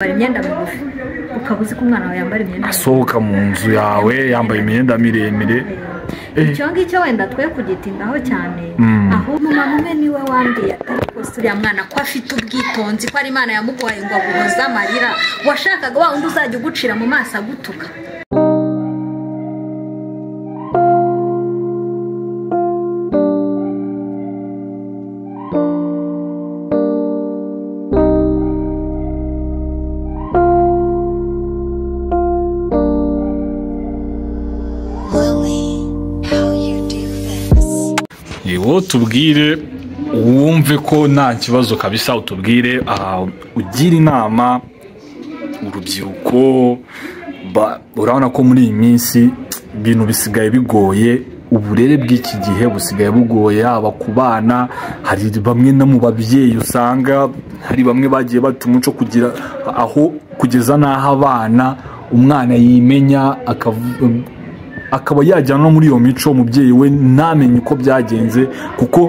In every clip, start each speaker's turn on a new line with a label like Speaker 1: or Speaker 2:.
Speaker 1: imyenda migufi ukaba uzi ko umwana wawe yambara imyenda migufi
Speaker 2: asohoka mu nzu yawe yambaye imyenda miremire Eh.
Speaker 1: icyo ngicyo wenda twe kugitindaho cyane
Speaker 2: Mm.
Speaker 1: ahubwo umumama umwe niwe wambwiye atari rwose uriya mwana ko afite ubwitonzi ko ari imana yamuguhaye ngo aguhoze amarira washakaga wa wundi uzajya ugucira mu maso agutuka
Speaker 3: Lily, how you do this.
Speaker 2: wowe tubwire wumve ko nta kibazo kabisa utubwire aha ugira inama urubyiruko ba- urabona ko muri iyi minsi ibintu bisigaye bigoye uburere bw'iki gihe busigaye bugoye haba ku bana hari bamwe no mu babyeyi usanga hari bamwe bagiye bata umuco kugira aho kugeza n'aho abana umwana yimenya akavu- akaba yajyana no muri iyo mico umubyeyi we ntamenye uko byagenze kuko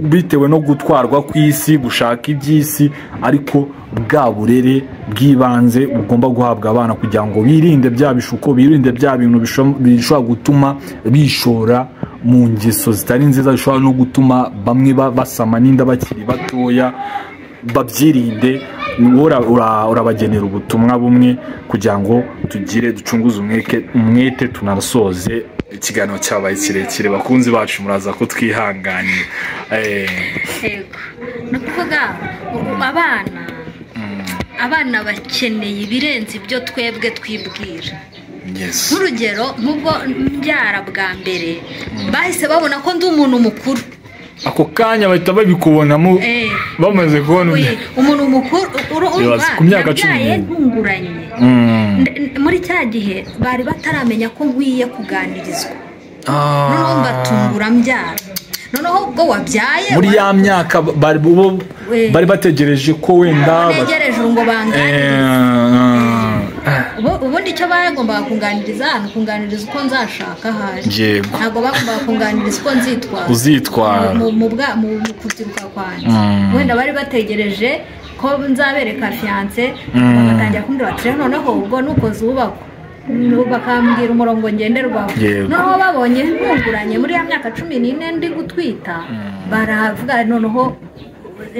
Speaker 2: bitewe no gutwarwa kw'isi gushaka iby'isi ariko bwa burere bw'ibanze bugomba guhabwa abana kugira ngo birinde bya bishuko birinde bya bintu bisho- bishobora gutuma bishora mu ngeso zitari nziza zishobora no gutuma bamwe ba- basama n'inda bakiri batoya babyirinde wowe ura- ura- urabagenera ubutumwa bumwe kugira ngo tugire ducunguze umweke- umwete tunarasoze ikiganiro cyabaye kirekire bakunzi bacu muraza ko twihanganiye Eh,
Speaker 1: yego ni ukuvuga ubu abana abana bakeneye ibirenze ibyo twebwe twibwira
Speaker 2: yes
Speaker 1: nk'urugero nk'ubwo mbyara bwa mbere bahise babona ko ndi umuntu mukuru
Speaker 2: ako kanya bahita babikubonamo
Speaker 1: Eh.
Speaker 2: bamaze kubona
Speaker 1: Oye, umuntu mukuru uru-
Speaker 2: Ibaze,
Speaker 1: urumva
Speaker 2: ku myaka cumi
Speaker 1: yabyaye
Speaker 2: n'ibiri.
Speaker 1: ntunguranye
Speaker 2: Mm.
Speaker 1: Nde- n- muri cya gihe bari bataramenya ko nkwiye kuganirizwa noneho
Speaker 2: Ah.
Speaker 1: mbatungura mbyara noneho ubwo wabyaye
Speaker 2: muri
Speaker 1: wari-
Speaker 2: ya myaka bari bo-
Speaker 1: We.
Speaker 2: bari bategereje ko wenda ba-
Speaker 1: ntegereje ubu ngo banganirize
Speaker 2: Eh, eh.
Speaker 1: Ubu- ubundi icyo bagombaga kunganiriza ni ukunganiriza uko nzashaka ahari
Speaker 2: Yego.
Speaker 1: ntabwo bagombaga kunganiriza uko nzitwara
Speaker 2: uzitwara
Speaker 1: mu mu bwa mu mu kubyiruka kwanjye
Speaker 2: Mm.
Speaker 1: wenda bari bategereje ko nzabereka fiyanse
Speaker 2: Mm.
Speaker 1: bagatangira kumbwira bati rero noneho ubwo nukoze uwubakwa Nu- bakambwira umurongo ngenderwaho
Speaker 2: Yego.
Speaker 1: noneho babonye ntunguranye muri ya myaka cumi n'ine ndi gutwita baravuga noneho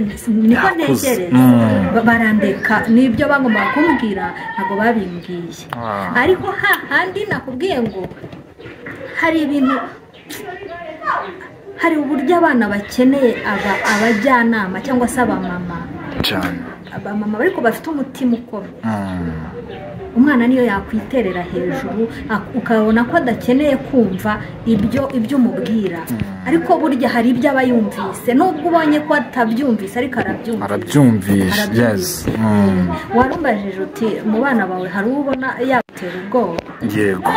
Speaker 1: niko
Speaker 2: Yakuze.
Speaker 1: ntekereza
Speaker 2: Mm.
Speaker 1: Ba- barandeka n'ibyo bagombaga kumbwira ntabwo babimbwiye
Speaker 2: Ah.
Speaker 1: ariko hahandi nakubwiye ngo hari ibintu hari uburyo abana bakeneye aba abajyanama cyangwa se abamama
Speaker 2: cyane
Speaker 1: abamama ariko bafite umutima ukomeye
Speaker 2: Mm.
Speaker 1: umwana niyo yakwiterera hejuru ak- ukabona ko adakeneye kumva ibyo ibyo umubwira ariko burya hari ibyo aba yumvise nubwo ubonye ko atabyumvise ariko arabyumvise
Speaker 2: arabyumvisha
Speaker 1: Arabyumvise.
Speaker 2: yes Mm.
Speaker 1: warumvajije uti mu bana bawe hari uwo ubona yagutera ubwoba
Speaker 2: yego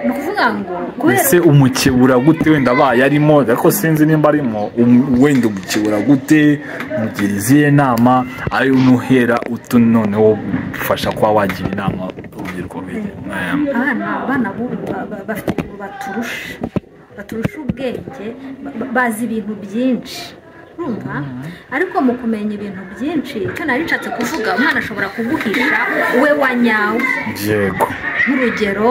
Speaker 1: ni ukuvuga ngo kubera
Speaker 2: ese umukebura gute wenda abaye arimo ariko sinzi nimba arimo um- wenda umukebura gute mugira izihe nama ari unuhera utu noneho ufasha kuba wagira inama urubyiruko rwe Eh,
Speaker 1: abana abana b'ubu ba- ba- bafite ubu baturusha baturusha ubwenge ba- ba- bazi ibintu byinshi urumva ariko mu kumenya ibintu byinshi icyo nari nshatse kuvuga umwana ashobora kuguhisha we wa nyawe
Speaker 2: yego
Speaker 1: nk'urugero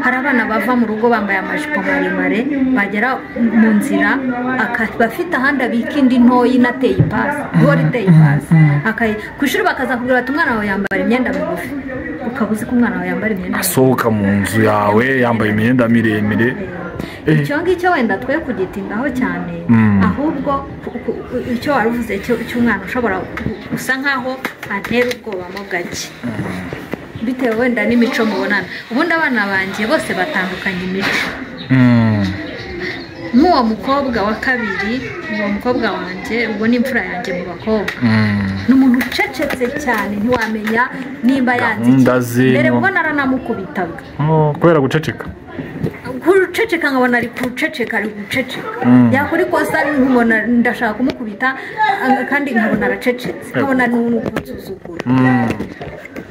Speaker 1: hari abana bava mu rugo bambaye amajipo maremare bagera mu nzira aka- bafite ahandi abika indi ntoya inateye ipasi duhora iteye ipasi Akayi- ku ishuri bakazakubwira bati umwana wawe yambara imyenda migufi ukaba uzi ko umwana wawe yambara imyenda migufi
Speaker 2: asohoka mu nzu yawe yambaye imyenda miremire Eh.
Speaker 1: icyo ngicyo wenda twe kugitindaho cyane
Speaker 2: Mm.
Speaker 1: ahubwo ku- ku- icyo wari uvuze cyo- cy'umwana ushobora gu- gusa nkaho antera ubwoba mo gake bitewe wenda n'imico mubonana ubundi abana banjye bose batandukanye imico
Speaker 2: Mm.
Speaker 1: nk'uwo mukobwa wa kabiri uwo mukobwa wanjye uwo ni imfura yanjye mu bakobwa
Speaker 2: Mm.
Speaker 1: ni umuntu ucecetse cyane ntiwamenya nimba yanze iki.
Speaker 2: Gahunda ze,
Speaker 1: mbere
Speaker 2: no.
Speaker 1: ubwo naranamukubitaga
Speaker 2: Oh, kubera guceceka
Speaker 1: kuruceceka nkabona ari kuruceceka ari guceceka
Speaker 2: Mm.
Speaker 1: yakora ikosa nkabona ndashaka kumukubita a- kandi nkabona aracecetse nkabona ni umuntu kunsuzugura
Speaker 2: Mm.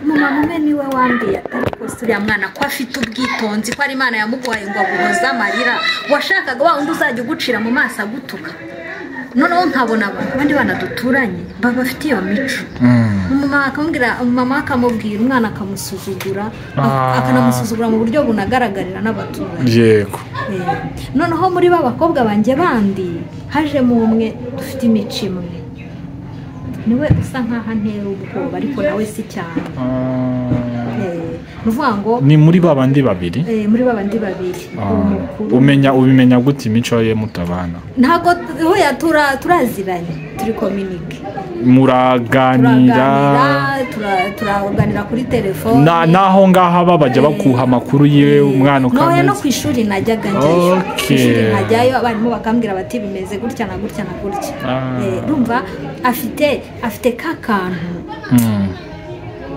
Speaker 1: umumama umwe niwe wambwiye atari rwose uriya mwana ko afite ubwitonzi ko ari imana yamuguhaye ngo aguhoze amarira washakaga wa wundi uzajya ugucira mu maso agutuka noneho nkabona abantu abandi bana duturanye baba bafite iyo mico umumama akamubwira umumama akamubwira umwana akamusuzugura
Speaker 2: Ah.
Speaker 1: akanamusuzugura mu buryo bunagaragarira n'abaturage
Speaker 2: yego
Speaker 1: Eh, noneho muri ba bakobwa banjye bandi hajemo umwe dufite imico imwe niwe usa nkaho antera ubwoba ariko nawe si cyane Eh, ni ukuvuga ngo
Speaker 2: ni muri ba bandi babiri
Speaker 1: eh, muri ba bandi babiri
Speaker 2: Ah,
Speaker 1: umukuru
Speaker 2: umenya ubimenya gute imico ye mutabana
Speaker 1: ntabwo tuhuye tura- turaziranye turi kominike
Speaker 2: muraganira
Speaker 1: turaganira tura- turaganira kuri telefone
Speaker 2: Na- n'aho ngaho aba bajya bakuha amakuru yiwe umwana
Speaker 1: noneho no
Speaker 2: ukamenya
Speaker 1: ku ishuri najyaga njyayo
Speaker 2: Okay.
Speaker 1: ku ishuri najyayo abarimu bakambwira bati bimeze gutya na gutya na gutya
Speaker 2: Ah.
Speaker 1: Eh, urumva afite afite ka kantu
Speaker 2: Mm.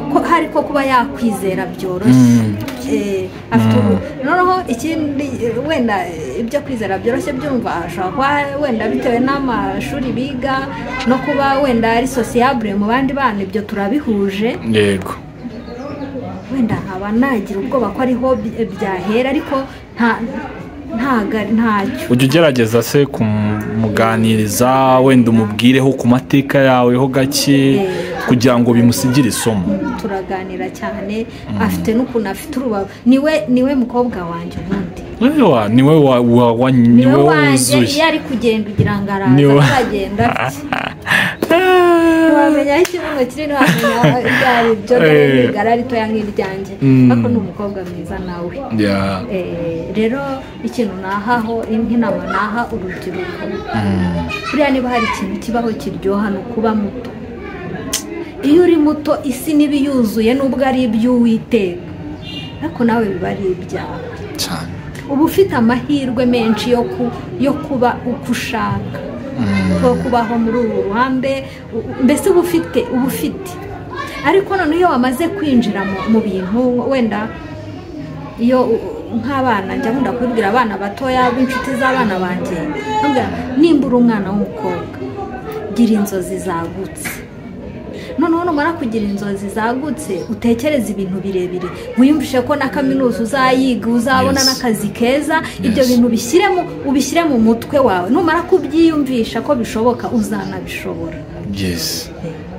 Speaker 1: ko hari ko kuba yakwizera byoroshye
Speaker 2: Mm.
Speaker 1: Eh, afite ubu- noneho ikindi eh, wenda eh, ibyo kwizera byoroshye byumva ashobora kuba wenda bitewe n'amashuri biga no kuba wenda ari sosiyabure mu bandi bana ibyo turabihuje
Speaker 2: yego
Speaker 1: wenda nkaba nagira ubwoba ko ariho bi- byahera ariko nta ntaga ntacyo
Speaker 2: ujya ugerageza se kumuganiriza wenda umubwireho ku mateka yaweho gake kugira ngo bimusigire isomo
Speaker 1: turaganira cyane afite n'ukuntu afite urubavu niwe niwe mukobwa wanjye ubundi
Speaker 2: Ewa, niwe wa- wa- wa- niwe
Speaker 1: niwe wanjye iyo
Speaker 2: wuzuye
Speaker 1: ari kugenda ugira ngo
Speaker 2: Niwe
Speaker 1: araza
Speaker 2: wa-
Speaker 1: aragenda afite ntiwamenya aho ikibuno kiri ntiwamenya ibyo ari byo dore
Speaker 2: Eh.
Speaker 1: n'igara ritoya nk'iryanjye
Speaker 2: Mm.
Speaker 1: ariko ni umukobwa mwiza nawe
Speaker 2: Ya,
Speaker 1: Eh, rero ikintu nahaho nk'inama naha urubyiruko buriya niba hari ikintu kibaho kiryoha ni ukuba muto iyo uri muto isi niba yuzuye nubwo ari iby'uwiteka ariko nawe biba ari ibyawe
Speaker 2: cyane
Speaker 1: uba ufite amahirwe menshi yo ku yo kuba uko ushaka nko kubaho muri uru ruhande u- u- mbese uba ufite uba ufite ariko noneho iyo wamaze kwinjira mu, mu bintu wenda iyo u- u- nk'abana njya nkunda kubibwira abana batoya b'inshuti z'abana banjye nkabwira nimba uri umwana w'umukobwa gira inzozi zagutse noneho numara kugira inzozi zagutse utekereze ibintu birebire wiyumvishe ko na kaminuza uzayiga uzabona
Speaker 2: Yes.
Speaker 1: n'akazi keza ibyo
Speaker 2: Yes.
Speaker 1: bintu bishyiremo ubishyire mu mutwe wawe numara kubyiyumvisha ko bishoboka uzanabishobora
Speaker 2: yes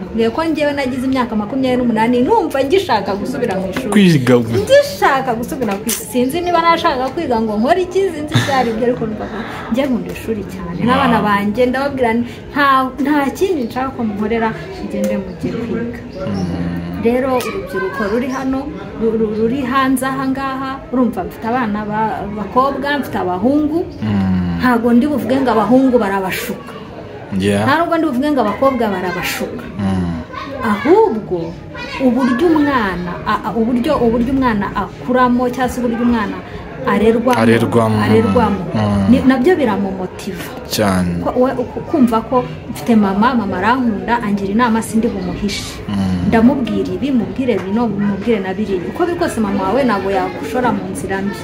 Speaker 1: mbwiye ko njyewe nagize imyaka makumyabiri n'umunani numva ngishaka gusubira mu ishuri
Speaker 2: kwiga
Speaker 1: ndishaka gusubira ku isi sinzi niba nashakaga kwiga ngo nkore iki sinzi ibyo ari byo ariko numva ko njye nkunda ishuri cyane n'abana banjye ndababwira nti, nta nta kindi nshaka ko muhorera mugende mujye kwiga rero urubyiruko ruri hano ru- ru- ruri hanze aha ngaha urumva mfite abana b'abakobwa mfite abahungu ntabwo ndi buvuge ngo abahungu barabashuka nta
Speaker 2: ya
Speaker 1: nubwo ndi buvuge ngo abakobwa barabashuka ahubwo uburyo umwana a- a- uburyo uburyo umwana akuramo cyangwa se uburyo umwana arerwamo
Speaker 2: Arerwamo.
Speaker 1: arerwamo.
Speaker 2: Mm.
Speaker 1: Ni- nabyo biramumotiva
Speaker 2: cyane
Speaker 1: Ko- we- uku- kumva ko mfite mama mama arankunda angira inama sindi bumuhishe ndamubwira ibi mubwire bino mubwire na biriya uko biri kose mama wawe ntabwo yagushora mu nzira mbi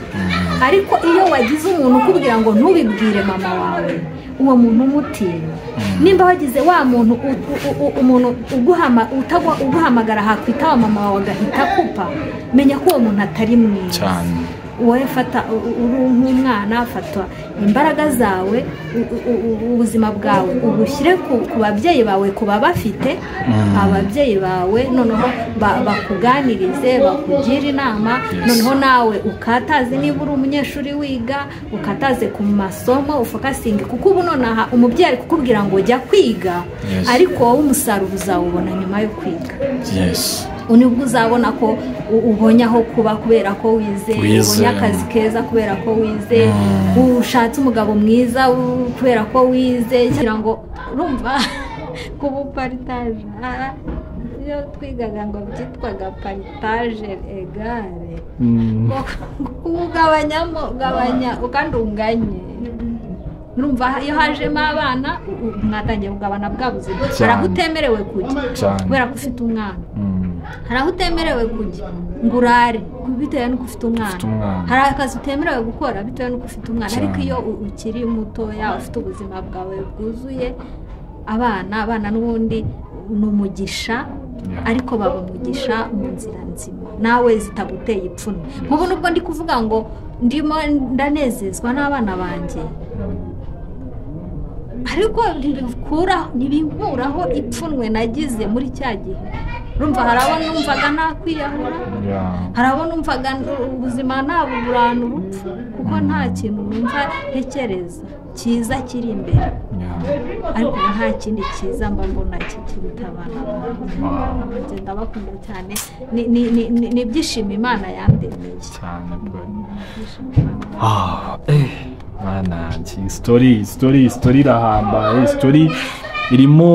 Speaker 1: ariko iyo wagize umuntu ukubwira ngo ntubibwire mama wawe uwo muntu umutinya nimba wagize wa muntu u- u- u- umuntu uguhama- utagwa- uguhamagara hakwita wa mama wawe agahita akupa menya ko uwo muntu atari mwiza
Speaker 2: cyane
Speaker 1: wowe fata u- u- uri nk'umwana fata imbaraga zawe u- u- u- ubuzima bwawe ubushyire ku ku babyeyi bawe ku babafite ababyeyi bawe noneho ba- bakuganirize bakugire inama
Speaker 2: Yes.
Speaker 1: noneho nawe ukataze niba uri umunyeshuri wiga ukataze ku masomo ufokasinge kuko ubu nonaha umubyeyi ari kukubwira ngo jya kwiga
Speaker 2: Yes.
Speaker 1: ariko wowe umusaruro uzawubona nyuma yo kwiga
Speaker 2: yes
Speaker 1: nibwo uzabona ko u- ubonye aho kuba kubera ko wize
Speaker 2: Wize.
Speaker 1: ubonye akazi keza kubera ko wize ushatse umugabo mwiza u- kubera ko wize kugira ngo urumva kuba uparitaje aha, iyo twigaga ngo byitwaga paritaje egare ugabanyamo ugabanya kandi unganye urumva iyo hajemo abana u- u- mwatangiye kugabana bwa buzima hari aho
Speaker 2: Cyane.
Speaker 1: utemerewe kujya
Speaker 2: Cyane.
Speaker 1: kubera ko ufite umwana hari aho utemerewe kujya ngo urare bitewe n'uko ufite umwana
Speaker 2: Ufite umwana.
Speaker 1: hari akazi utemerewe gukora bitewe n'uko ufite umwana
Speaker 2: Cyane.
Speaker 1: ariko iyo u- ukiri mutoya ufite ubuzima bwawe bwuzuye abana abana n'ubundi ni umugisha ariko baba umugisha mu nzira nzima nawe zitaguteye ipfunwe nk'ubu nubwo ndi kuvuga ngo ndimo ndanezezwa n'abana banjye ariko ntibikuraho ntibinkuraho ipfunwe nagize muri cya gihe urumva hari abo numvaga nakwiyahura hari abo numvaga ubuzima ntabuburana urupfu kuko nta kintu numva ntekereza cyiza kiri imbere ariko ubu nta kindi cyiza mba mbona kikiruta abana banjye ngenda bakunda cyane Ni- ni- ni- ni ni ibyishimo imana yandemeye
Speaker 2: cyane bwari
Speaker 1: Ibyishimo Imana
Speaker 2: Ah, eh, mwana yanjye iyi sitori iyi sitori iyi sitori irahambaye iyi sitori irimo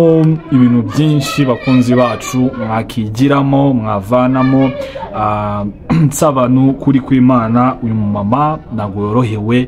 Speaker 2: ibintu byinshi bakunzi bacu mwakigiramo mwavanamo ah, nsaba ni ukuri kw'imana uyu mumama ntabwo yorohewe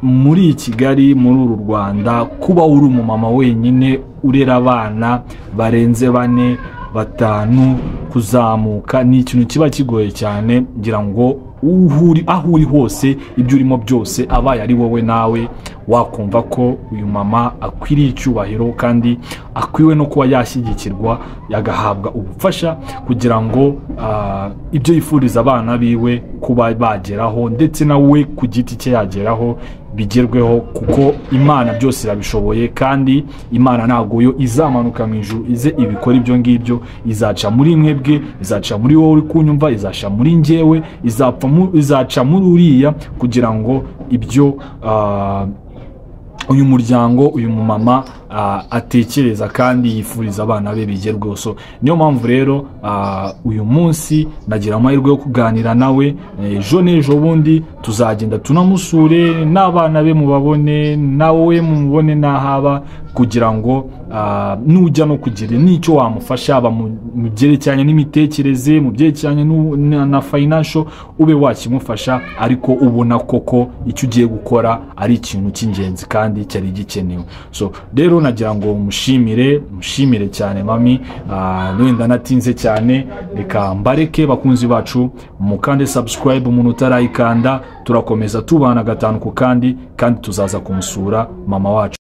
Speaker 2: muri kigali muri uru rwanda kuba uri umumama wenyine urera abana barenze bane batanu kuzamuka ni ikintu kiba kigoye cyane ngira ngo uhuri aho uri hose ibyo urimo byose abaye ari wowe nawe wakumva ko uyu mama akwiriye icyubahiro kandi akwiwe no kuba yashyigikirwa yagahabwa ubufasha kugira ngo ah, ibyo yifuriza abana biwe kuba bageraho ndetse nawe ku giti cye yageraho bigerweho kuko imana byose irabishoboye kandi imana ntabwo yo izamanuka mu ijuru ize ibikora ibyo ngibyo izaca muri mwebwe izaca muri wowe uri kunyumva izaca muri njyewe izapfa mu- izaca muri uriya kugira ngo ibyo ah, uyu muryango uyu mumama ah, atekereza kandi yifuriza abana be bigerweho so niyo mpamvu rero ah, uyu munsi nagira amahirwe yo kuganira nawe eh, ejo n'ejo bundi tuzagenda tunamusure n'abana be mubabone nawe mumubone n'ahaba kugira ngo ah, nujya no kugira n'icyo wamufasha haba mu mu byerekeranye n'imitekerereze mu byerekeranye n'u- na- na fayinansho ube wakimufasha ariko ubona koko icyo ugiye gukora ari ikintu cy'ingenzi kandi cyari gikenewe so rero nagira ngo mushimire mushimire cyane mami ah, wenda natinze cyane reka mbareke bakunzi bacu mukande subscribe umuntu utarayikanda turakomeza tubana gatanu ku kandi kandi tuzaza kumusura mama wacu